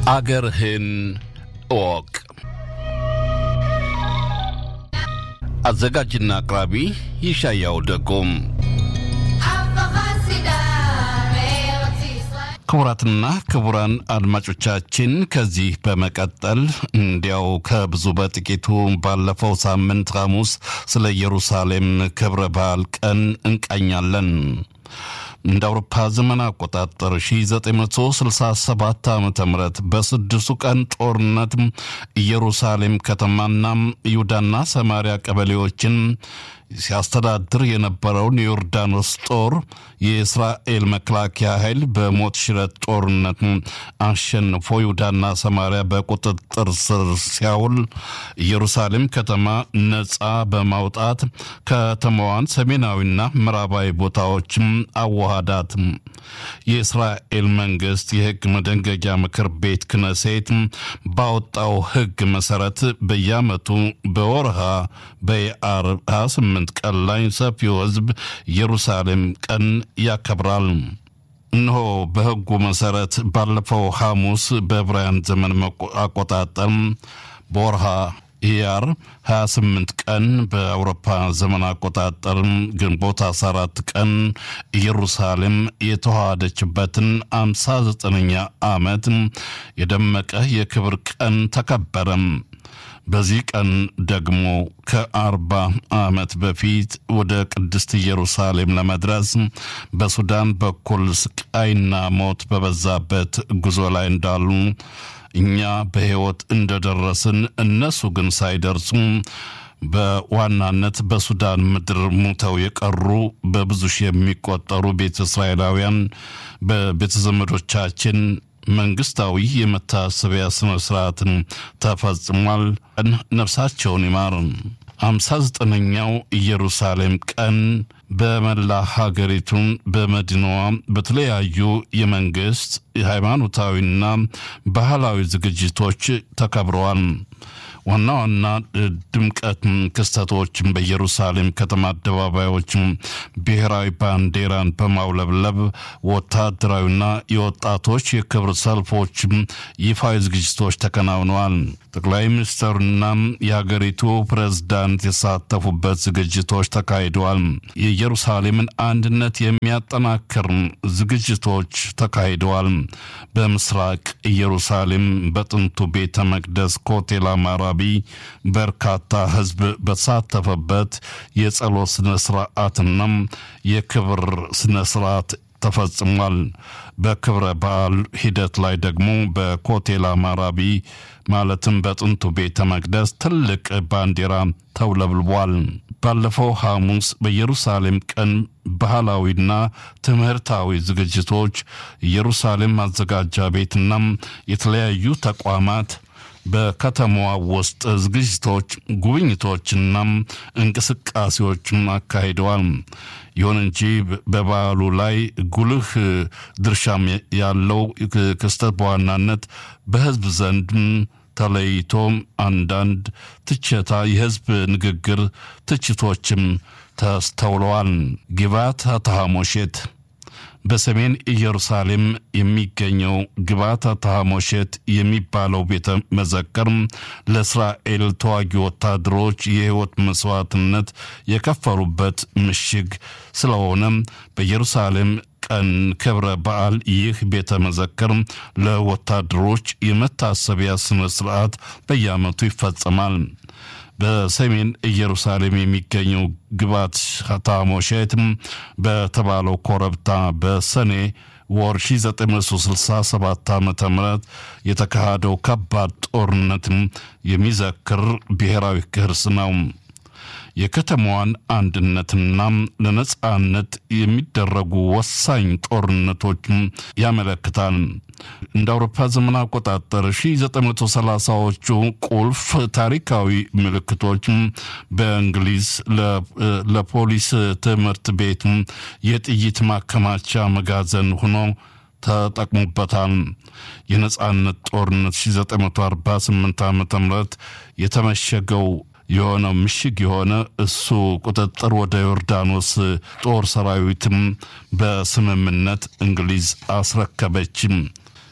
አገርህን እወቅ። አዘጋጅና አቅራቢ ይሻያው ደጎም። ክቡራትና ክቡራን አድማጮቻችን ከዚህ በመቀጠል እንዲያው ከብዙ በጥቂቱ ባለፈው ሳምንት ሐሙስ ስለ ኢየሩሳሌም ክብረ በዓል ቀን እንቃኛለን። እንደ አውሮፓ ዘመን አቆጣጠር 1967 ዓ ም በስድስቱ ቀን ጦርነት ኢየሩሳሌም ከተማና ይሁዳና ሰማሪያ ቀበሌዎችን ሲያስተዳድር የነበረውን የዮርዳኖስ ጦር የእስራኤል መከላከያ ኃይል በሞት ሽረት ጦርነት አሸንፎ ይሁዳና ሰማሪያ በቁጥጥር ስር ሲያውል ኢየሩሳሌም ከተማ ነፃ በማውጣት ከተማዋን ሰሜናዊና ምዕራባዊ ቦታዎችም አዋሃዳት። የእስራኤል መንግስት የህግ መደንገጊያ ምክር ቤት ክነሴት ባወጣው ህግ መሰረት በየዓመቱ በወርሃ በየአር 28 ቀን ላይ ሰፊው ህዝብ ኢየሩሳሌም ቀን ያከብራል። እነሆ በህጉ መሰረት ባለፈው ሐሙስ በዕብራውያን ዘመን አቆጣጠር በወርሃ ኢያር 28 ቀን በአውሮፓ ዘመን አቆጣጠር ግንቦት 14 ቀን ኢየሩሳሌም የተዋሃደችበትን 59ኛ ዓመት የደመቀ የክብር ቀን ተከበረም። በዚህ ቀን ደግሞ ከአርባ ዓመት በፊት ወደ ቅድስት ኢየሩሳሌም ለመድረስ በሱዳን በኩል ስቃይና ሞት በበዛበት ጉዞ ላይ እንዳሉ እኛ በሕይወት እንደደረስን እነሱ ግን ሳይደርሱ በዋናነት በሱዳን ምድር ሙተው የቀሩ በብዙ ሺህ የሚቆጠሩ ቤተ እስራኤላውያን በቤተ ዘመዶቻችን መንግስታዊ የመታሰቢያ ስነ ስርዓትን ተፈጽሟል። ነፍሳቸውን ይማር። አምሳ ዘጠነኛው ኢየሩሳሌም ቀን በመላ ሀገሪቱን በመዲናዋ በተለያዩ የመንግስት የሃይማኖታዊና ባህላዊ ዝግጅቶች ተከብረዋል። ዋና ዋና ድምቀት ክስተቶችን በኢየሩሳሌም ከተማ አደባባዮች ብሔራዊ ባንዲራን በማውለብለብ ወታደራዊና የወጣቶች የክብር ሰልፎች፣ ይፋዊ ዝግጅቶች ተከናውነዋል። ጠቅላይ ሚኒስትሩና የሀገሪቱ ፕሬዝዳንት የተሳተፉበት ዝግጅቶች ተካሂደዋል። የኢየሩሳሌምን አንድነት የሚያጠናክር ዝግጅቶች ተካሂደዋል። በምስራቅ ኢየሩሳሌም በጥንቱ ቤተ መቅደስ ኮቴል አማራቢ በርካታ ሕዝብ በተሳተፈበት የጸሎት ስነ ስርዓትና የክብር ስነ ስርዓት ተፈጽሟል። በክብረ በዓል ሂደት ላይ ደግሞ በኮቴል አማራቢ ማለትም በጥንቱ ቤተ መቅደስ ትልቅ ባንዲራ ተውለብልቧል። ባለፈው ሐሙስ በኢየሩሳሌም ቀን ባህላዊና ትምህርታዊ ዝግጅቶች ኢየሩሳሌም ማዘጋጃ ቤትና የተለያዩ ተቋማት በከተማዋ ውስጥ ዝግጅቶች፣ ጉብኝቶችና እንቅስቃሴዎችን አካሂደዋል። ይሁን እንጂ በበዓሉ ላይ ጉልህ ድርሻም ያለው ክስተት በዋናነት በሕዝብ ዘንድ ተለይቶ አንዳንድ ትችታ የሕዝብ ንግግር ትችቶችም ተስተውለዋል። ግባት ተሐሞሼት በሰሜን ኢየሩሳሌም የሚገኘው ግባታ ተሐሞሼት የሚባለው ቤተ መዘክር ለእስራኤል ተዋጊ ወታደሮች የሕይወት መስዋዕትነት የከፈሉበት ምሽግ ስለሆነ በኢየሩሳሌም ቀን ክብረ በዓል ይህ ቤተ መዘክር ለወታደሮች የመታሰቢያ ስነ ስርዓት በየዓመቱ ይፈጸማል። በሰሜን ኢየሩሳሌም የሚገኘው ግባት ታሞሼት በተባለው ኮረብታ በሰኔ ወር 1967 ዓ ም የተካሄደው ከባድ ጦርነትም የሚዘክር ብሔራዊ ቅርስ ነው። የከተማዋን አንድነትና ለነጻነት የሚደረጉ ወሳኝ ጦርነቶች ያመለክታል። እንደ አውሮፓ ዘመን አቆጣጠር 1930ዎቹ ቁልፍ ታሪካዊ ምልክቶች በእንግሊዝ ለፖሊስ ትምህርት ቤት የጥይት ማከማቻ መጋዘን ሆኖ ተጠቅሞበታል። የነጻነት ጦርነት 1948 ዓ ም የተመሸገው የሆነው ምሽግ የሆነ እሱ ቁጥጥር ወደ ዮርዳኖስ ጦር ሰራዊትም በስምምነት እንግሊዝ አስረከበችም።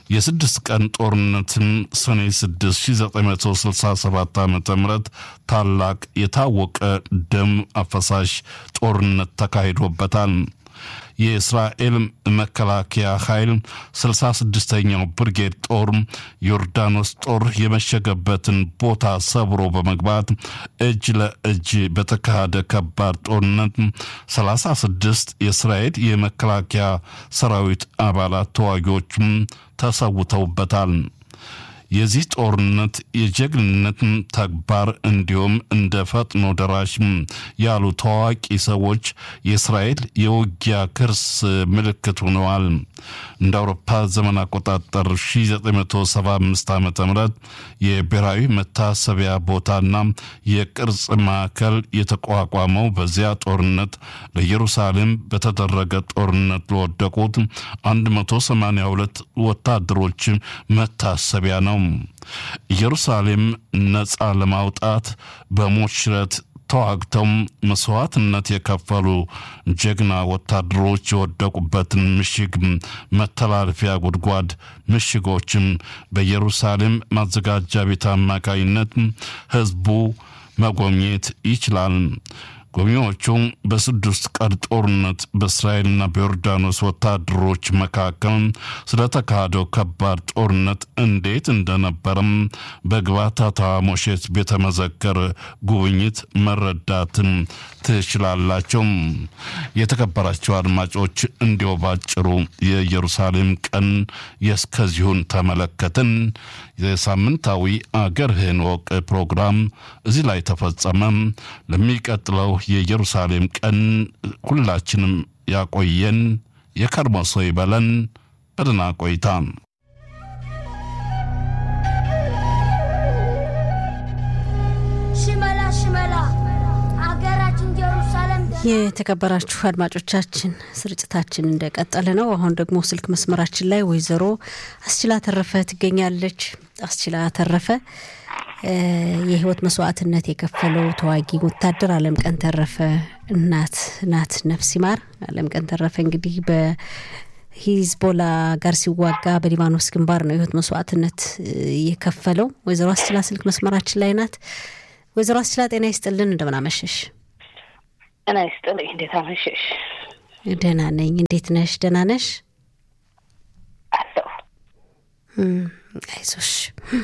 የስድስት ቀን ጦርነትም ሰኔ 6 1967 ዓ ም ታላቅ የታወቀ ደም አፈሳሽ ጦርነት ተካሂዶበታል። የእስራኤል መከላከያ ኃይል 66ኛው ብርጌድ ጦር ዮርዳኖስ ጦር የመሸገበትን ቦታ ሰብሮ በመግባት እጅ ለእጅ በተካሄደ ከባድ ጦርነት 36 የእስራኤል የመከላከያ ሰራዊት አባላት ተዋጊዎችም ተሰውተውበታል። የዚህ ጦርነት የጀግንነት ተግባር እንዲሁም እንደ ፈጥኖ ደራሽ ያሉ ታዋቂ ሰዎች የእስራኤል የውጊያ ክርስ ምልክት ሆነዋል። እንደ አውሮፓ ዘመን አቆጣጠር 1975 ዓ ም የብሔራዊ መታሰቢያ ቦታና የቅርጽ ማዕከል የተቋቋመው በዚያ ጦርነት ለኢየሩሳሌም በተደረገ ጦርነት ለወደቁት 182 ወታደሮች መታሰቢያ ነው። ኢየሩሳሌም ነፃ ለማውጣት በሞት ሽረት ተዋግተው መስዋዕትነት የከፈሉ ጀግና ወታደሮች የወደቁበትን ምሽግ መተላለፊያ ጉድጓድ ምሽጎችም በኢየሩሳሌም ማዘጋጃ ቤት አማካይነት ሕዝቡ መጎብኘት ይችላል። ጎብኚዎቹ በስድስት ቀን ጦርነት በእስራኤልና በዮርዳኖስ ወታደሮች መካከል ስለተካሄደው ከባድ ጦርነት እንዴት እንደነበረም በግባታታ ሞሼት ቤተ መዘክር ጉብኝት መረዳትን ትችላላቸው። የተከበራቸው አድማጮች እንዲሁ ባጭሩ የኢየሩሳሌም ቀን የእስከዚሁን ተመለከትን። የሳምንታዊ አገርህን ወቅ ፕሮግራም እዚህ ላይ ተፈጸመ። ለሚቀጥለው የኢየሩሳሌም ቀን ሁላችንም ያቆየን፣ የከርሞ ሰው ይበለን። በደህና ቆይታ ሽመላ ሽመላ አገራችን ኢየሩሳሌም የተከበራችሁ አድማጮቻችን ስርጭታችን እንደቀጠለ ነው። አሁን ደግሞ ስልክ መስመራችን ላይ ወይዘሮ አስችላ ተረፈ ትገኛለች። አስችላ ተረፈ የህይወት መስዋዕትነት የከፈለው ተዋጊ ወታደር አለም ቀን ተረፈ እናት ናት። ነፍስ ይማር። አለም ቀን ተረፈ እንግዲህ በሂዝቦላ ጋር ሲዋጋ በሊባኖስ ግንባር ነው የህይወት መስዋዕትነት የከፈለው። ወይዘሮ አስችላ ስልክ መስመራችን ላይ ናት። ወይዘሮ አስችላ ጤና ይስጥልን፣ እንደምን አመሸሽ? ጤና ይስጥልኝ። እንዴት አመሸሽ? ደህና ነኝ። እንዴት ነሽ? ደህና ነሽ? አለሁ። አይዞሽ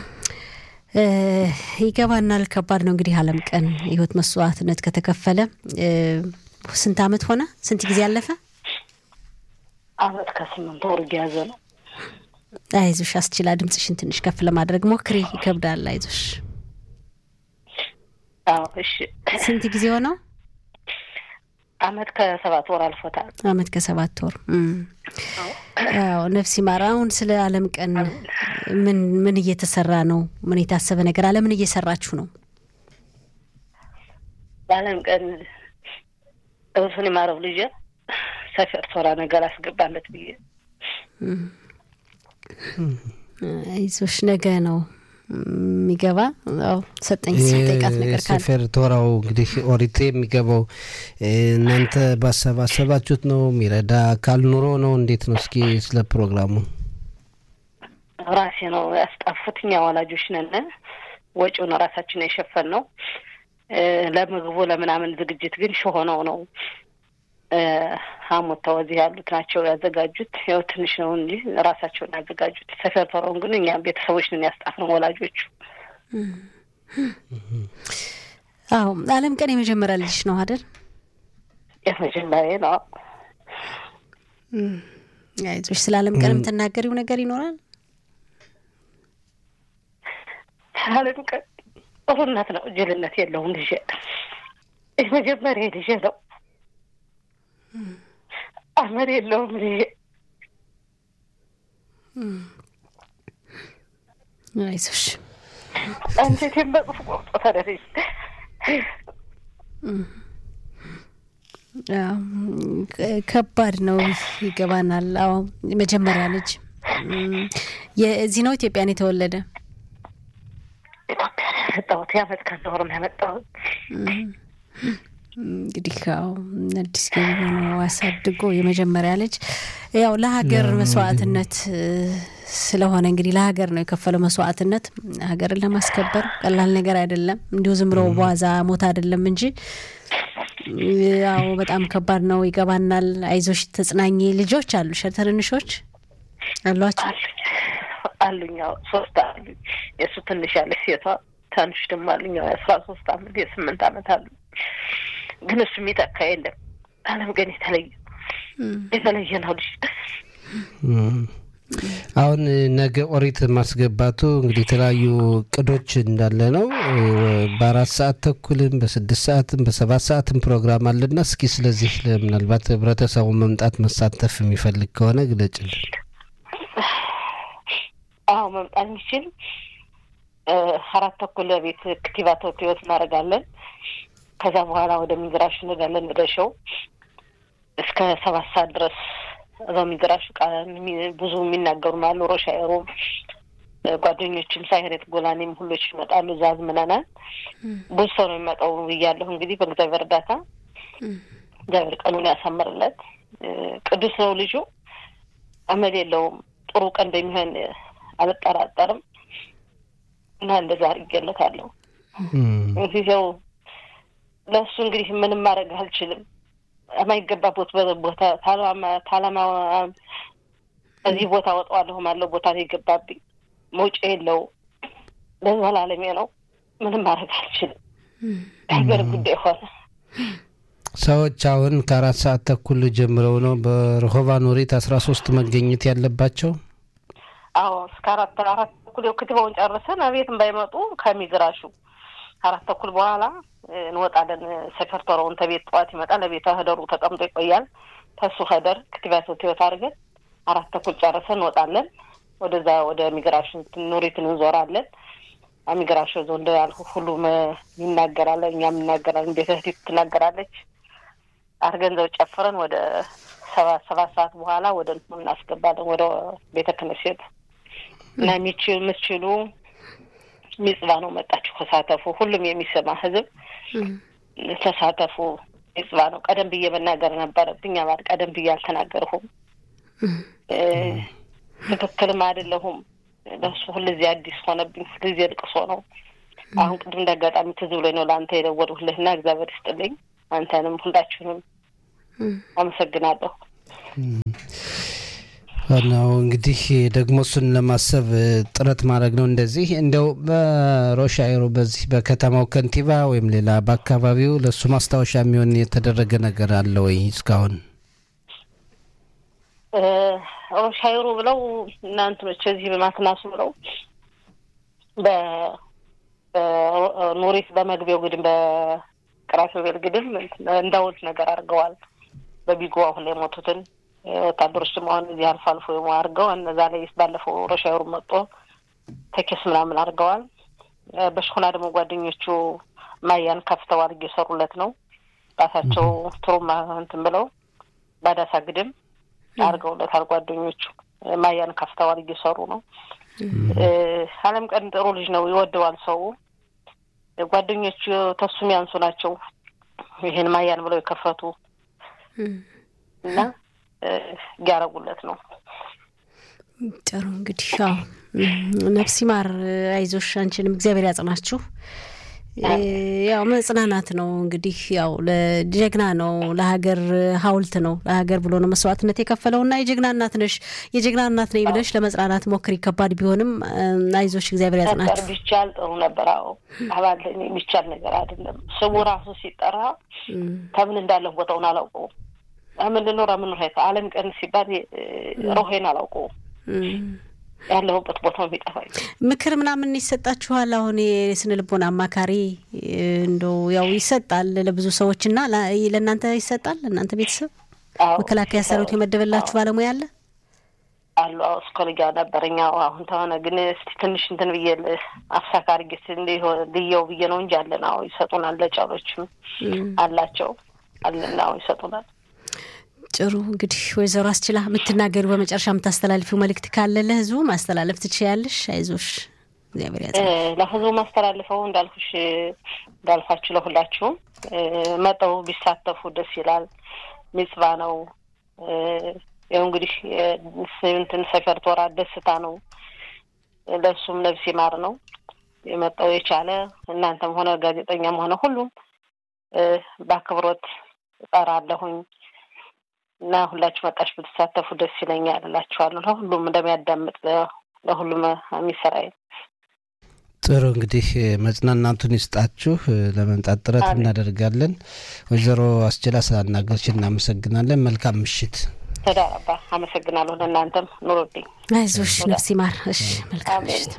ይገባናል። ከባድ ነው እንግዲህ አለም ቀን የህይወት መስዋዕትነት ከተከፈለ ስንት አመት ሆነ? ስንት ጊዜ አለፈ? አመት ከስምንት ወር እየያዘ ነው። አይዞሽ አስችላ፣ ድምፅሽን ትንሽ ከፍ ለማድረግ ሞክሪ። ይከብዳል። አይዞሽ። አዎ፣ እሺ። ስንት ጊዜ ሆነው? አመት ከሰባት ወር አልፎታል። አመት ከሰባት ወር። አዎ ነፍስ ይማር። አሁን ስለ አለም ቀን ምን ምን እየተሰራ ነው? ምን የታሰበ ነገር አለ? ምን እየሰራችሁ ነው? በአለም ቀን እርሱን የማረው ልጄ ሰፈር ቶራ ነገር አስገባለት ብዬ አይዞሽ፣ ነገ ነው የሚገባ ሰጠኝ ጠይቃት ነገር ካለ ሰፌር ቶራው እንግዲህ ኦሪት የሚገባው እናንተ ባሰባሰባችሁት ነው? የሚረዳ አካል ኑሮ ነው? እንዴት ነው? እስኪ ስለ ፕሮግራሙ ራሴ ነው ያስጣፉት። እኛ ወላጆች ነን። ወጪውን ራሳችን የሸፈን ነው። ለምግቡ ለምናምን ዝግጅት ግን ሸሆነው ነው ሀሞታው እዚህ ያሉት ናቸው ያዘጋጁት። ያው ትንሽ ነው እንጂ ራሳቸውን ያዘጋጁት። ሰፈር ቶረውን ግን እኛ ቤተሰቦች ነን ያስጣፍነው ወላጆቹ። አዎ አለም ቀን የመጀመሪያ ልጅ ነው አይደል? የመጀመሪያ ነው። አይዞሽ። ስለ አለም ቀን የምትናገሪው ነገር ይኖራል? አለም ቀን ጥሩነት ነው፣ ጅልነት የለውም። ልጄ የመጀመሪያ ልጄ ነው። አመር የለውም ልጄ። አይዞሽ። አንጀቴን በጽፍ ቆርጦ ተደረጅ ከባድ ነው፣ ይገባናል። አዎ የመጀመሪያ ልጅ የዚህ ነው። ኢትዮጵያን የተወለደ ኢትዮጵያ ያመጣሁት የአመት ከአንድ ወር ነው ያመጣሁት። እንግዲህ ያው አዲስ ገቢ ሆኖ አሳድጎ የመጀመሪያ ልጅ ያው ለሀገር መስዋዕትነት ስለሆነ እንግዲህ ለሀገር ነው የከፈለው መስዋዕትነት። ሀገርን ለማስከበር ቀላል ነገር አይደለም። እንዲሁ ዝም ብሎ በዋዛ ሞት አይደለም እንጂ ያው በጣም ከባድ ነው። ይገባናል። አይዞሽ፣ ተጽናኝ። ልጆች አሉሽ? ትንንሾች አሏቸው? አሉኝ። ያው ሶስት አሉኝ። የእሱ ትንሽ ያለች ሴቷ፣ ትንሽ ደግሞ አሉኝ። ያው የአስራ ሶስት አመት የስምንት አመት አሉ። ግን እሱ የሚተካ የለም። አለም ግን የተለየ የተለየ ነው ልጅ አሁን ነገ ኦሪት ማስገባቱ እንግዲህ የተለያዩ እቅዶች እንዳለ ነው። በአራት ሰዓት ተኩልም በስድስት ሰዓትም በሰባት ሰዓትም ፕሮግራም አለና እስኪ ስለዚህ ምናልባት ህብረተሰቡ መምጣት መሳተፍ የሚፈልግ ከሆነ ግለጭልን። አዎ መምጣት የሚችል አራት ተኩል ቤት ክቲባ ተወትወት እናደርጋለን። ከዛ በኋላ ወደ ሚግራሽ እንሄዳለን ወደ ሸው እስከ ሰባት ሰዓት ድረስ እዛው ሚግራሽ ቃል ብዙ የሚናገሩ አሉ። ሮሻይሮም ጓደኞችም ሳይሬት ጎላኔም ሁሎች ይመጣሉ። እዛ አዝምነናል። ብዙ ሰው ነው የሚመጣው ብያለሁ። እንግዲህ በእግዚአብሔር እርዳታ እግዚአብሔር ቀኑን ያሳምርለት። ቅዱስ ነው ልጁ፣ አመል የለውም። ጥሩ ቀን እንደሚሆን አልጠራጠርም እና እንደዛ አድርጌለታለሁ። እንግዲህ ያው ለእሱ እንግዲህ ምንም ማድረግ አልችልም። የማይገባበት ቦታ ታላማ እዚህ ቦታ ወጣዋለሁ ማለው ቦታ ነው የገባብኝ። መውጫ የለው ለዘላለሜ ነው። ምንም ማድረግ አልችልም። የሀገር ጉዳይ ሆነ። ሰዎች አሁን ከአራት ሰዓት ተኩል ጀምረው ነው በረሆቫ ኖሬት አስራ ሶስት መገኘት ያለባቸው። አዎ እስከ አራት አራት ተኩል ክትባውን ጨርሰን አቤትም ባይመጡ ከሚግራሹ አራት ተኩል በኋላ እንወጣለን። ሰፈርተረውን ተቤት ጠዋት ይመጣል። ለቤተ ህደሩ ተቀምጦ ይቆያል። ተሱ ህደር ክትባት ህይወት አድርገን አራት ተኩል ጨርሰን እንወጣለን። ወደዛ ወደ ሚግራሽን ኑሪትን እንዞራለን። ሚግራሽ ዞ እንደ ያልኩ ሁሉም ይናገራለን፣ እኛም እናገራለን። ቤተ ህዲት ትናገራለች። አድርገን ዘው ጨፍረን ወደ ሰባት ሰባት ሰዓት በኋላ ወደ እንትኑ እናስገባለን ወደ ቤተ ክነሴት እና የሚችሉ የምትችሉ ሚጽባ ነው መጣችሁ ተሳተፉ። ሁሉም የሚሰማ ህዝብ ተሳተፉ። ሚጽባ ነው። ቀደም ብዬ መናገር ነበረብኝ። አባል ቀደም ብዬ አልተናገርሁም። ትክክልም አይደለሁም። ለሱ ሁልጊዜ አዲስ ሆነብኝ። ሁልጊዜ ልቅሶ ነው። አሁን ቅድም እንደ አጋጣሚ ትዝ ብሎኝ ነው ለአንተ የደወልሁልህና እግዚአብሔር ይስጥልኝ። አንተንም ሁላችሁንም አመሰግናለሁ። ዋናው እንግዲህ ደግሞ እሱን ለማሰብ ጥረት ማድረግ ነው። እንደዚህ እንደው በሮሻይሮ በዚህ በከተማው ከንቲባ ወይም ሌላ በአካባቢው ለእሱ ማስታወሻ የሚሆን የተደረገ ነገር አለ ወይ እስካሁን? ሮሻይሮ ብለው እናንትኖች እዚህ በማትናሱ ብለው በኖሪት በመግቢያው ግድም በቅራፊቤል ግድም እንዳውልት ነገር አድርገዋል። በቢጎ አሁን ላይ የሞቱትን ወታደሮች ደግሞ አሁን እዚህ አልፎ አልፎ አድርገው እነዛ ላይ ባለፈው ሮሻይሩ መጦ ተኬስ ምናምን አድርገዋል። በሽኩና ደግሞ ጓደኞቹ ማያን ከፍተዋል እየሰሩለት ነው። ራሳቸው ትሩማ እንትን ብለው ባዳሳ ግድም አድርገውለታል። ጓደኞቹ ማያን ከፍተዋል እየሰሩ ነው። አለም ቀን ጥሩ ልጅ ነው፣ ይወደዋል ሰው። ጓደኞቹ ተሱም ያንሱ ናቸው ይህን ማያን ብለው የከፈቱ እና እያረጉለት ነው። ጥሩ እንግዲህ ያው ነፍሲ ማር አይዞሽ፣ አንቺንም እግዚአብሔር ያጽናችሁ። ያው መጽናናት ነው እንግዲህ ያው ለጀግና ነው፣ ለሀገር ሀውልት ነው፣ ለሀገር ብሎ ነው መስዋዕትነት የከፈለውና የጀግና እናት ነሽ። የጀግና እናት ነኝ ብለሽ ለመጽናናት ሞክሪ። ከባድ ቢሆንም አይዞሽ፣ እግዚአብሔር ያጽናችሁ። ቢቻል ጥሩ ነበር። አዎ አባል የሚቻል ነገር አይደለም። ስሙ ራሱ ሲጠራ ከምን እንዳለሁ ቦታውን አላውቀውም። ምንድን ነው ረምን ሄት አለም ቀን ሲባል ሮሄን አላውቀውም። ያለሁበት ቦታው የሚጠፋኝ ምክር ምናምን ይሰጣችኋል? አሁን የስነ ልቦና አማካሪ እንደው ያው ይሰጣል ለብዙ ሰዎች እና ለእናንተ ይሰጣል? ለእናንተ ቤተሰብ መከላከያ ሰራዊት የመደበላችሁ ባለሙያ አለ አሉ? አዎ እስኮልጃ ነበረኛ አሁን ተሆነ ግን እስቲ ትንሽ እንትን ብዬ አፍሳካ አድርጌ ልየው ብዬ ነው እንጂ አለን። አዎ ይሰጡናል። ለጫሎችም አላቸው አለን። አዎ ይሰጡናል። ጥሩ እንግዲህ ወይዘሮ አስችላ የምትናገሩ በመጨረሻ የምታስተላልፊው መልእክት ካለ ለህዝቡ ማስተላለፍ ትችያለሽ። አይዞሽ እግዚአብሔር ያጽ ለህዝቡ ማስተላልፈው እንዳልኩሽ እንዳልኳችሁ ያው እንግዲህ እንትን ሰፈር ቶራ ደስታ ነው። ለሱም ነፍስ ይማር ነው የመጣው የቻለ እናንተም ሆነ ጋዜጠኛም ሆነ ሁሉም በአክብሮት እጠራለሁኝ እና ሁላችሁ መጣች ብትሳተፉ ደስ ይለኛል እላችኋለሁ። ለሁሉም እንደሚያዳምጥ ለሁሉም የሚሰራይ ጥሩ እንግዲህ መጽናናቱን ይስጣችሁ። ለመምጣት ጥረት እናደርጋለን። ወይዘሮ አስችላ ስላናገርሽ እናመሰግናለን። መልካም ምሽት። ተዳረባ አመሰግናለሁ። ለእናንተም ኑሮልኝ። አይዞሽ፣ ነፍስ ይማር። እሺ፣ መልካም ምሽት።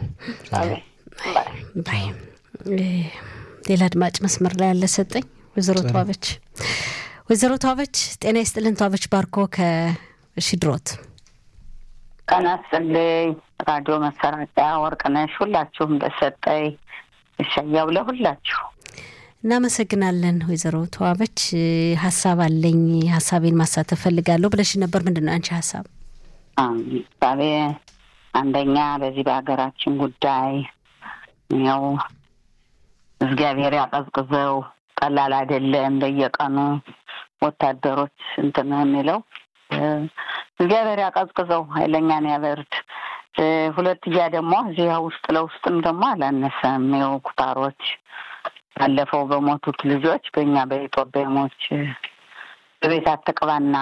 ባይ። ሌላ አድማጭ መስመር ላይ ያለ ሰጠኝ። ወይዘሮ ተዋበች ወይዘሮ ተዋበች ጤና ይስጥልን። ተዋበች ባርኮ ከሽድሮት ቀን አስጥልኝ ራዲዮ መሰራጫ ወርቅነሽ ሁላችሁም ለሰጠኝ እሻያው ለሁላችሁ እናመሰግናለን። ወይዘሮ ተዋበች ሀሳብ አለኝ ሀሳቤን ማሳተፍ ፈልጋለሁ ብለሽ ነበር። ምንድን ነው አንቺ ሀሳብ? ሀሳቤ አንደኛ በዚህ በሀገራችን ጉዳይ ያው እግዚአብሔር ያቀዝቅዘው ቀላል አይደለም። በየቀኑ ወታደሮች እንትን የሚለው እግዚአብሔር ያቀዝቅዘው ኃይለኛን ያበርድ። ሁለትያ ደግሞ እዚያ ውስጥ ለውስጥም ደግሞ አላነሰም። ይኸው ኩታሮች ባለፈው በሞቱት ልጆች በእኛ በኢትዮጵያሞች በቤት አትቅባና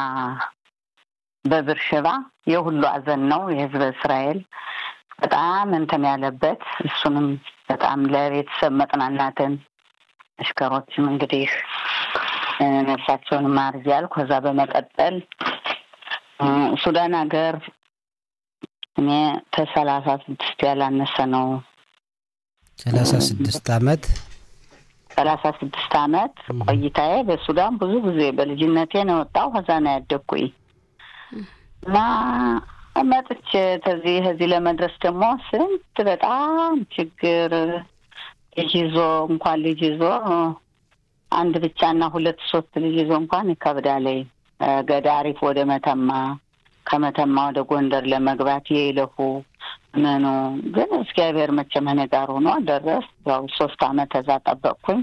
በብርሽባ የሁሉ አዘን ነው የህዝበ እስራኤል በጣም እንትን ያለበት እሱንም በጣም ለቤተሰብ መጽናናትን አሽከሮችም እንግዲህ ነፍሳቸውን ማር እያልኩ ከዛ በመቀጠል ሱዳን ሀገር እኔ ከሰላሳ ስድስት ያላነሰ ነው። ሰላሳ ስድስት አመት ሰላሳ ስድስት አመት ቆይታዬ በሱዳን ብዙ ጊዜ በልጅነቴ ነው የወጣው። ከዛ ነው ያደግኩኝ እና መጥቼ ከዚህ ከዚህ ለመድረስ ደግሞ ስንት በጣም ችግር ልጅ ይዞ እንኳን ልጅ ይዞ አንድ ብቻና ሁለት ሶስት ልጅ ይዞ እንኳን ይከብዳለኝ። ገዳሪፍ ወደ መተማ ከመተማ ወደ ጎንደር ለመግባት የይለፉ ምኑ ግን እግዚአብሔር መቼም እኔ ጋር ሆኖ ደረስ። ያው ሶስት አመት ከዛ ጠበቅኩኝ።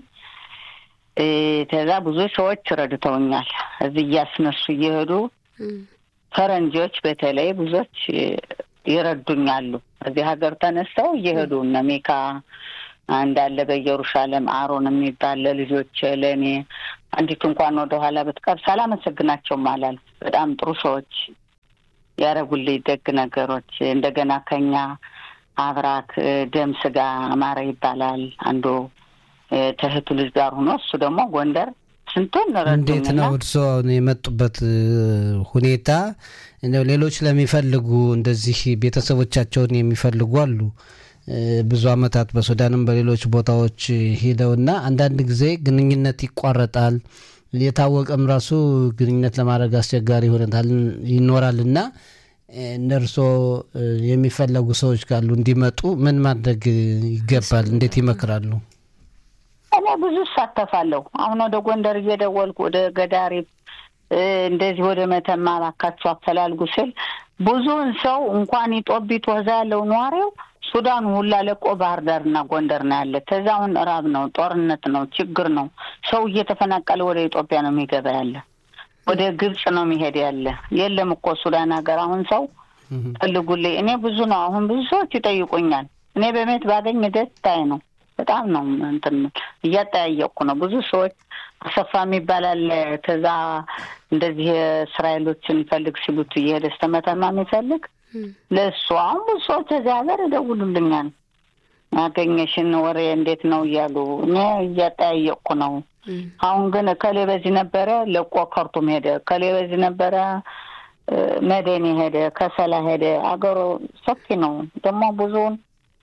ከዛ ብዙ ሰዎች ረድተውኛል። እዚህ እያስነሱ እየሄዱ ፈረንጆች በተለይ ብዙዎች ይረዱኛሉ። እዚህ ሀገር ተነስተው እየሄዱ እነ ሜካ እንዳለ በኢየሩሳሌም አሮን የሚባል ለልጆች ለእኔ አንዲቱ እንኳን ወደኋላ ብትቀር ሳላመሰግናቸውም አላልፍ። በጣም ጥሩ ሰዎች ያደረጉልኝ ደግ ነገሮች። እንደገና ከኛ አብራክ ደም ስጋ አማረ ይባላል አንዱ ተህቱ ልጅ ጋር ሆኖ እሱ ደግሞ ጎንደር ስንቱን እንዴት ነው እርስዎ አሁን የመጡበት ሁኔታ? እንደው ሌሎች ለሚፈልጉ እንደዚህ ቤተሰቦቻቸውን የሚፈልጉ አሉ ብዙ አመታት በሱዳንም በሌሎች ቦታዎች ሂደውና አንዳንድ ጊዜ ግንኙነት ይቋረጣል። የታወቀም ራሱ ግንኙነት ለማድረግ አስቸጋሪ ሁኔታ ይኖራል እና እነርሶ የሚፈለጉ ሰዎች ካሉ እንዲመጡ ምን ማድረግ ይገባል? እንዴት ይመክራሉ? እኔ ብዙ እሳተፋለሁ። አሁን ወደ ጎንደር እየደወልኩ ወደ ገዳሪ እንደዚህ ወደ መተማ እባካችሁ አፈላልጉ ስል ብዙውን ሰው እንኳን ኢጦቢት ወዛ ያለው ነዋሪው ሱዳን ሁላ ለቆ ባህር ዳርና ጎንደር ነው ያለ። ተዛውን ራብ ነው፣ ጦርነት ነው፣ ችግር ነው። ሰው እየተፈናቀለ ወደ ኢትዮጵያ ነው የሚገባ ያለ፣ ወደ ግብጽ ነው የሚሄድ ያለ። የለም እኮ ሱዳን ሀገር አሁን ሰው ፈልጉልኝ። እኔ ብዙ ነው አሁን ብዙ ሰዎች ይጠይቁኛል። እኔ በሜት ባገኝ ደስታዬ ነው። በጣም ነው እንትን እያጠያየቅኩ ነው። ብዙ ሰዎች አሰፋ የሚባል አለ። ከዛ እንደዚህ እስራኤሎችን ፈልግ ሲሉት እየሄደ ስተመተማ የሚፈልግ ለእሱ አሁን ብዙ ሰዎች እዚህ ሀገር ይደውሉልኛል። ያገኘሽን ወሬ እንዴት ነው እያሉ እኔ እያጠያየቅኩ ነው። አሁን ግን እከሌ በዚህ ነበረ ለቆ ከርቱም ሄደ፣ እከሌ በዚህ ነበረ መደኔ ሄደ፣ ከሰላ ሄደ። አገሩ ሰፊ ነው ደግሞ ብዙውን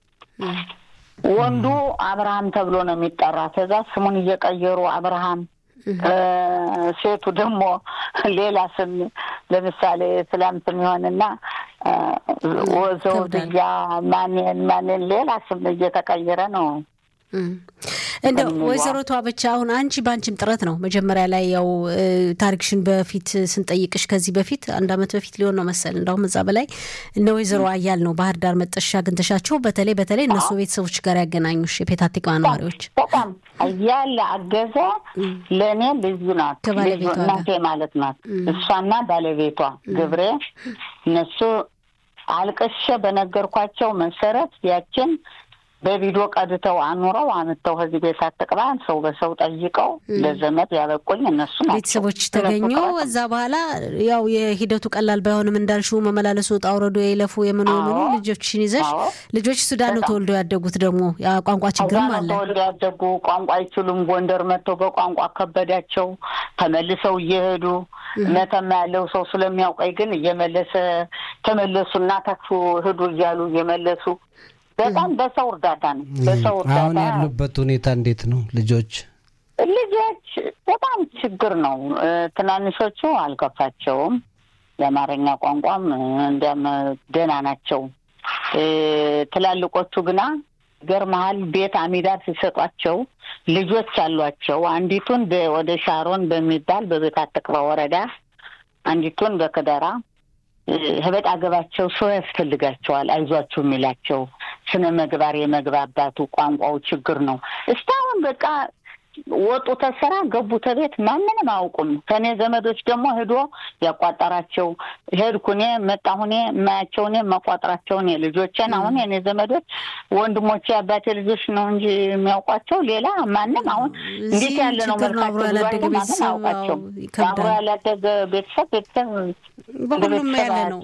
ወንዱ አብርሃም ተብሎ ነው የሚጠራ። ከዛ ስሙን እየቀየሩ አብርሃም፣ ሴቱ ደግሞ ሌላ ስም ለምሳሌ ስላም ስም ይሆንና ዘውድያ ማንን ማንን ሌላ ስም እየተቀየረ ነው። እንደው ወይዘሮ ተዋበች አሁን አንቺ በአንቺም ጥረት ነው መጀመሪያ ላይ ያው ታሪክሽን በፊት ስንጠይቅሽ ከዚህ በፊት አንድ አመት በፊት ሊሆን ነው መሰል እንዳሁም እዛ በላይ እነ ወይዘሮ አያል ነው ባህር ዳር መጠሻ አግኝተሻቸው በተለይ በተለይ እነሱ ቤተሰቦች ጋር ያገናኙሽ የፔታቲክ ነዋሪዎች በጣም እያለ አገዘ ለእኔ ልዩ ናት። ከባለቤቷ ጋር እናቴ ማለት ናት። እሷና ባለቤቷ ገብሬ እነሱ አልቅሼ በነገርኳቸው መሰረት ያችን በቪዲዮ ቀድተው አኑረው አምጥተው ከዚህ ቤት አትቅባን ሰው በሰው ጠይቀው ለዘመድ ያበቁኝ እነሱ ናቸው። ቤተሰቦች ተገኙ። እዛ በኋላ ያው የሂደቱ ቀላል ባይሆንም እንዳልሽው መመላለሱ፣ ውጣ ውረዱ፣ የይለፉ የምኑ የምኑ ልጆችን ይዘሽ ልጆች ሱዳን ነው ተወልደው ያደጉት። ደግሞ ቋንቋ ችግርም አለ። ተወልደው ያደጉ ቋንቋ አይችሉም። ጎንደር መጥተው በቋንቋ ከበዳቸው። ተመልሰው እየሄዱ መተማ ያለው ሰው ስለሚያውቀኝ ግን እየመለሰ ተመለሱና ተክፉ ሂዱ እያሉ እየመለሱ በጣም በሰው እርዳታ ነው። በሰው እርዳታ አሁን ያሉበት ሁኔታ እንዴት ነው? ልጆች ልጆች በጣም ችግር ነው። ትናንሾቹ አልከፋቸውም። የአማርኛ ቋንቋም እንዲያም ደህና ናቸው። ትላልቆቹ ግና ገርመሃል ቤት አሚዳር ሲሰጧቸው ልጆች አሏቸው። አንዲቱን ወደ ሻሮን በሚባል በቤት አትቅባ ወረዳ፣ አንዲቱን በከደራ ህበጥ አገባቸው ሰው ያስፈልጋቸዋል። አይዟችሁ የሚላቸው ስነ ምግባር የመግባባቱ ቋንቋው ችግር ነው። እስካሁን በቃ ወጡ ተስራ ገቡ ተቤት ማንንም አያውቁም። ከእኔ ዘመዶች ደግሞ ሄዶ ያቋጠራቸው ሄድኩ እኔ መጣሁ እኔ የማያቸው እኔ የማቋጠራቸው እኔ ልጆቼን አሁን የኔ ዘመዶች ወንድሞቼ አባቴ ልጆች ነው እንጂ የሚያውቋቸው ሌላ ማንም አሁን እንዴት ያለ ነው መልካቸው ብሏቸው ማንም አያውቃቸው። አብሮ ያላደገ ቤተሰብ ቤተሰብ በሁሉም ያለ ነው።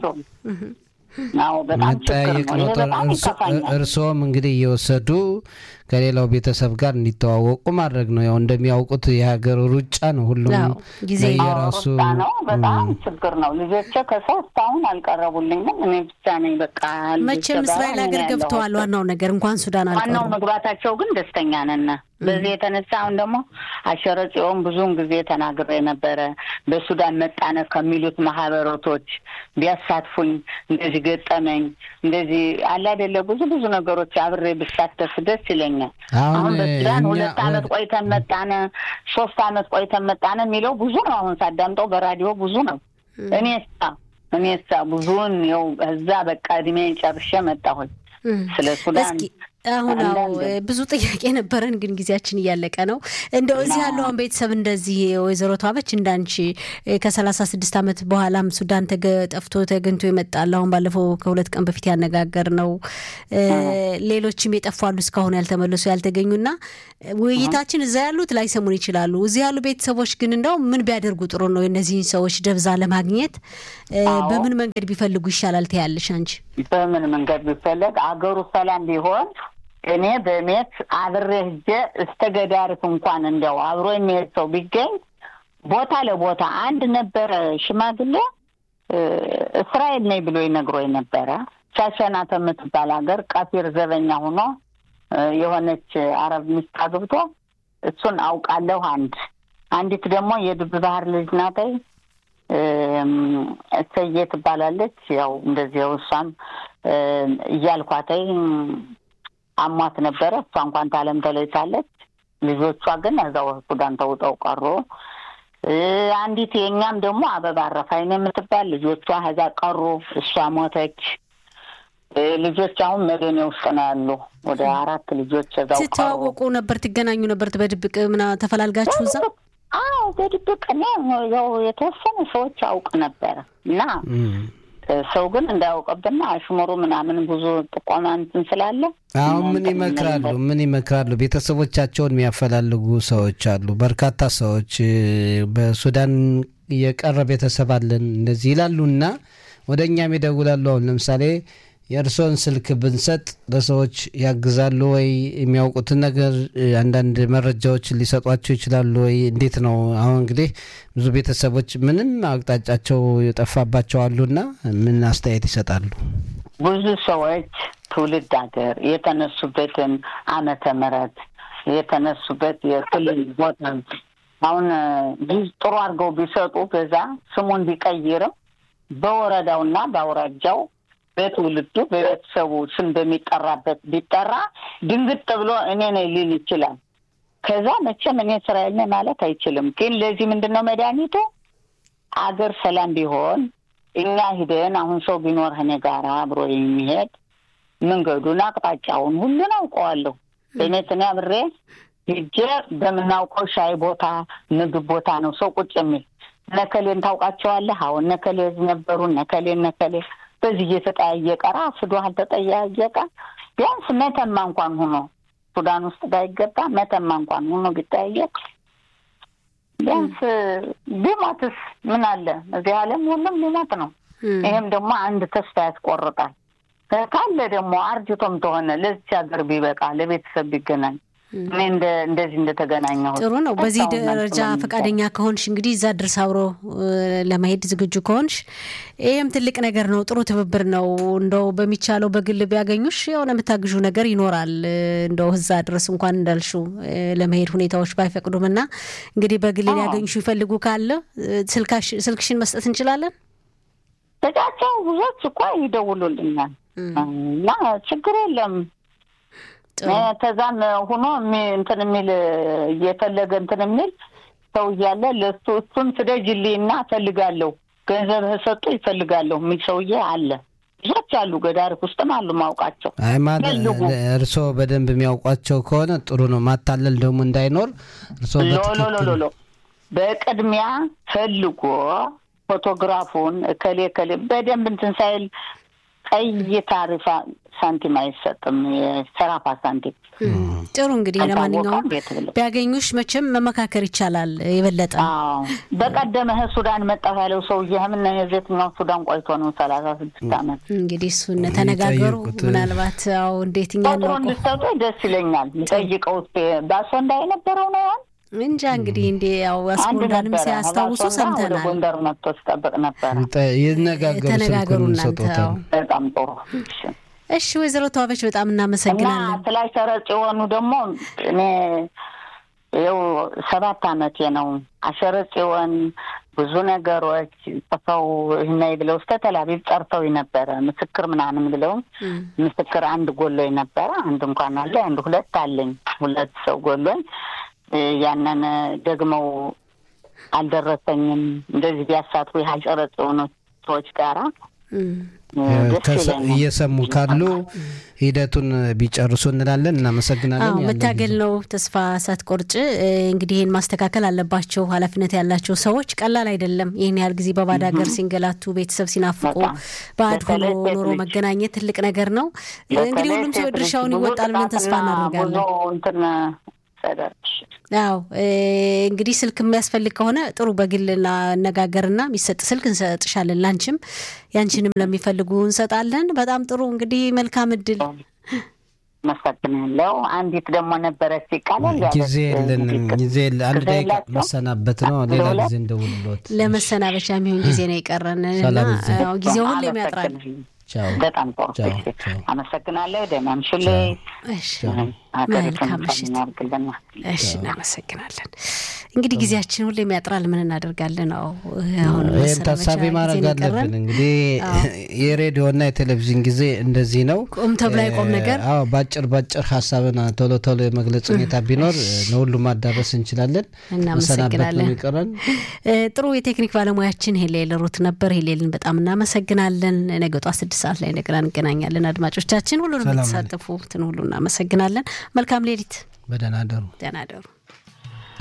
አዎ በጣም መጠያየቅ ነው። እርስዎም እንግዲህ እየወሰዱ ከሌላው ቤተሰብ ጋር እንዲተዋወቁ ማድረግ ነው። ያው እንደሚያውቁት የሀገር ሩጫ ነው። ሁሉም ጊዜ የራሱ ነው። በጣም ችግር ነው። ልጆቼ ከሰው እስካሁን አልቀረቡልኝም። እኔ ብቻ ነኝ በቃ። መቼም እስራኤል ሀገር ገብተዋል። ዋናው ነገር እንኳን ሱዳን አልቀሩ። ዋናው መግባታቸው ግን ደስተኛ ነን። በዚህ የተነሳ አሁን ደግሞ አሸረ ጽዮን ብዙውን ጊዜ ተናግሬ ነበረ። በሱዳን መጣነ ከሚሉት ማህበረቶች ቢያሳትፉኝ እንደዚህ ገጠመኝ እንደዚህ አለ አይደለ ብዙ ብዙ ነገሮች አብሬ ብሳተፍ ደስ ይለኛል። አሁን በሱዳን ሁለት አመት ቆይተን መጣነ፣ ሶስት አመት ቆይተን መጣነ የሚለው ብዙ ነው። አሁን ሳዳምጠው በራዲዮ ብዙ ነው። እኔ ሳ እኔ ሳ ብዙውን ው እዛ በቃ እድሜን ጨርሼ መጣሁኝ። ስለ ሱዳን አሁን አዎ ብዙ ጥያቄ ነበረን፣ ግን ጊዜያችን እያለቀ ነው። እንደው እዚህ ያለው አሁን ቤተሰብ እንደዚህ ወይዘሮ ተዋበች እንዳንቺ ከሰላሳ ስድስት ዓመት በኋላም ሱዳን ጠፍቶ ተገኝቶ ይመጣል። አሁን ባለፈው ከሁለት ቀን በፊት ያነጋገር ነው። ሌሎችም የጠፋሉ እስካሁን ያልተመለሱ ያልተገኙና ውይይታችን እዛ ያሉት ላይሰሙን ይችላሉ። እዚህ ያሉ ቤተሰቦች ግን እንደው ምን ቢያደርጉ ጥሩ ነው? የእነዚህን ሰዎች ደብዛ ለማግኘት በምን መንገድ ቢፈልጉ ይሻላል ትያለሽ አንቺ? በምን መንገድ ቢፈለግ አገሩ ሰላም ቢሆን እኔ በሜት አብሬ ሄጄ እስከ ገዳሪፍ እንኳን እንደው አብሮ የሚሄድ ሰው ቢገኝ ቦታ ለቦታ አንድ ነበረ ሽማግሌ እስራኤል ነኝ ብሎ ይነግሮኝ ነበረ። ሻሸናት የምትባል ሀገር ቀፊር ዘበኛ ሆኖ የሆነች አረብ ሚስት አግብቶ እሱን አውቃለሁ። አንድ አንዲት ደግሞ የድብ ባህር ልጅ ናተይ እሰዬ ትባላለች። ያው እንደዚያው እሷም እያልኳተይ አሟት ነበረ። እሷ እንኳን ታለም ተለይታለች። ልጆቿ ግን እዛው ሱዳን ተውጠው ቀሩ። አንዲት የእኛም ደግሞ አበባ አረፋይን የምትባል ልጆቿ እዛ ቀሩ። እሷ ሞተች። ልጆች አሁን መደኔ ውስጥ ነው ያሉ። ወደ አራት ልጆች እዛው ቀሩ። ትተዋወቁ ነበር? ትገናኙ ነበር? በድብቅ ምና ተፈላልጋችሁ እዛ? አዎ በድብቅ እኔ ያው የተወሰኑ ሰዎች አውቅ ነበረ እና ሰው ግን እንዳያውቅብና አሽሙሩ ምናምን ብዙ ጥቆማ እንትን ስላለ አሁን ምን ይመክራሉ? ምን ይመክራሉ? ቤተሰቦቻቸውን የሚያፈላልጉ ሰዎች አሉ። በርካታ ሰዎች በሱዳን የቀረ ቤተሰብ አለን እንደዚህ ይላሉና ወደ እኛም ይደውላሉ። አሁን ለምሳሌ የእርስዎን ስልክ ብንሰጥ ለሰዎች ያግዛሉ ወይ? የሚያውቁትን ነገር አንዳንድ መረጃዎች ሊሰጧቸው ይችላሉ ወይ? እንዴት ነው? አሁን እንግዲህ ብዙ ቤተሰቦች ምንም አቅጣጫቸው የጠፋባቸው አሉና ምን አስተያየት ይሰጣሉ? ብዙ ሰዎች ትውልድ ሀገር የተነሱበትን ዓመተ ምሕረት የተነሱበት የክልል ቦታ አሁን ጥሩ አድርገው ቢሰጡ በዛ ስሙን ቢቀይርም በወረዳውና በአውራጃው በትውልዱ በቤተሰቡ ስም በሚጠራበት ቢጠራ ድንግጥ ብሎ እኔ ነኝ ሊል ይችላል። ከዛ መቼም እኔ እስራኤል ነኝ ማለት አይችልም። ግን ለዚህ ምንድን ነው መድኃኒቱ? አገር ሰላም ቢሆን እኛ ሂደን አሁን ሰው ቢኖር እኔ ጋር አብሮ የሚሄድ መንገዱን፣ አቅጣጫውን ሁሉን አውቀዋለሁ። እኔት እኔ አብሬ ሂጄ በምናውቀው ሻይ ቦታ፣ ምግብ ቦታ ነው ሰው ቁጭ የሚል ነከሌን ታውቃቸዋለህ? አሁን ነከሌ እዚህ ነበሩ፣ ነከሌ ነከሌ በዚህ እየተጠያየቀ ራሱ አልተጠያየቀ ቢያንስ መተማ እንኳን ሆኖ ሱዳን ውስጥ ባይገባ መተማ እንኳን ሆኖ ቢጠያየቅ ቢያንስ ቢሞትስ ምን አለ? እዚህ ዓለም ሁሉም ሊሞት ነው። ይሄም ደግሞ አንድ ተስፋ ያስቆርጣል። ካለ ደግሞ አርጅቶም ተሆነ ለዚች ሀገር ቢበቃ ለቤተሰብ ቢገናኝ እኔ እንደዚህ እንደተገናኘሁ ጥሩ ነው። በዚህ ደረጃ ፈቃደኛ ከሆንሽ እንግዲህ እዛ ድረስ አብሮ ለመሄድ ዝግጁ ከሆንሽ ይህም ትልቅ ነገር ነው። ጥሩ ትብብር ነው። እንደው በሚቻለው በግል ቢያገኙሽ የሆነ የምታግዡ ነገር ይኖራል። እንደው እዛ ድረስ እንኳን እንዳልሹ ለመሄድ ሁኔታዎች ባይፈቅዱም እና እንግዲህ በግል ሊያገኙሽ ይፈልጉ ካለ ስልክሽን መስጠት እንችላለን። በጫቸው ብዙዎች እኮ ይደውሉልኛል እና ችግር የለም ተዛም ሁኖ እንትን የሚል እየፈለገ እንትን የሚል ሰው እያለ ለሱ እሱን ስደጅልኝ እና እፈልጋለሁ ገንዘብ ሰጡ ይፈልጋለሁ የሚል ሰውዬ አለ። ብዙዎች አሉ። ገዳሪፍ ውስጥም አሉ ማውቃቸው። አይ ማለት እርስዎ በደንብ የሚያውቋቸው ከሆነ ጥሩ ነው። ማታለል ደግሞ እንዳይኖር እርስዎ ሎሎሎሎ በቅድሚያ ፈልጎ ፎቶግራፉን እከሌ እከሌ በደንብ እንትን ሳይል ቀይ ታሪፋ ሳንቲም አይሰጥም። የሰራፋ ሳንቲም ጥሩ እንግዲህ ለማንኛውም ቢያገኙሽ መቼም መመካከር ይቻላል የበለጠ በቀደመ ሱዳን መጣሁ ያለው ሰውዬ ምን የዜትኛው ሱዳን ቆይቶ ነው ሰላሳ ስድስት ዓመት እንግዲህ እሱን ተነጋገሩ። ምናልባት ው እንዴት እኛ ቁጥሩ እንድሰጡ ደስ ይለኛል። ጠይቀው ባሶ እንዳይነበረው ነው ያን እንጃ እንግዲህ እንዲ ያው አስጎንዳንም ሲያስታውሱ ሰምተናል። ጎንደር መጥቶ ሲጠብቅ ነበረ። ይነጋገሩ እናንተ በጣም ጥሩ እሺ ወይዘሮ ተዋበች በጣም እናመሰግናለን። ስላይ ሰረጭ የሆኑ ደግሞ እኔ ይኸው ሰባት አመቴ ነው። አሸረ ጽዮን ብዙ ነገሮች ጽፈው ይህናይ ብለው እስከ ተላቢብ ጠርተው ነበረ ምስክር ምናምን ብለው ምስክር አንድ ጎሎኝ ነበረ። አንድ እንኳን አለ አንድ ሁለት አለኝ። ሁለት ሰው ጎሎኝ ያንን ደግመው አልደረሰኝም። እንደዚህ ቢያሳትፉ የአሸረ ጽዮን ሰዎች ጋራ እየሰሙ ካሉ ሂደቱን ቢጨርሱ እንላለን። እናመሰግናለን። መታገል ነው። ተስፋ ሳትቆርጭ እንግዲህ ይህን ማስተካከል አለባቸው ኃላፊነት ያላቸው ሰዎች። ቀላል አይደለም። ይህን ያህል ጊዜ በባዕድ ሀገር ሲንገላቱ፣ ቤተሰብ ሲናፍቁ፣ ባዕድ ሆኖ ኖሮ መገናኘት ትልቅ ነገር ነው። እንግዲህ ሁሉም ሰው ድርሻውን ይወጣል ብለን ተስፋ እናደርጋለን። አዎ እንግዲህ ስልክ የሚያስፈልግ ከሆነ ጥሩ በግል እናነጋገርና የሚሰጥ ስልክ እንሰጥሻለን። ላንቺም ያንቺንም ለሚፈልጉ እንሰጣለን። በጣም ጥሩ እንግዲህ መልካም እድል። መሰግናለሁ። አንዲት ደግሞ ነበረች ይቃላል ጊዜ የለንም። ጊዜ አንድ ደቂቃ መሰናበት ነው። ሌላ ጊዜ እንደውልሎት ለመሰናበቻ የሚሆን ጊዜ ነው የቀረን እና ጊዜው ሁሌም ያጥራል። በጣም ጥሩ አመሰግናለሁ። ደህና ምሽልኝ። መልካም ምሽት። እሺ፣ እናመሰግናለን። እንግዲህ ጊዜያችን ሁሌም ያጥራል። ምን እናደርጋለን? ነው አሁን ይህን ታሳቢ ማድረግ አለብን። እንግዲህ የሬዲዮና የቴሌቪዥን ጊዜ እንደዚህ ነው። ቁም ተብሎ አይቆም ነገር። አዎ፣ ባጭር ባጭር ሀሳብን ቶሎ ቶሎ የመግለጽ ሁኔታ ቢኖር ለሁሉ ማዳረስ እንችላለን። እናመሰግናለን። ይቀረን ጥሩ የቴክኒክ ባለሙያችን ሄሌል ሩት ነበር። ሄሌልን በጣም እናመሰግናለን። ነገ ጧት ስድስት ሰዓት ላይ እንደገና እንገናኛለን። አድማጮቻችን ሁሉንም የተሳተፉትን ሁሉ እናመሰግናለን። መልካም ሌሊት። በደህና ደሩ። ደህና ደሩ።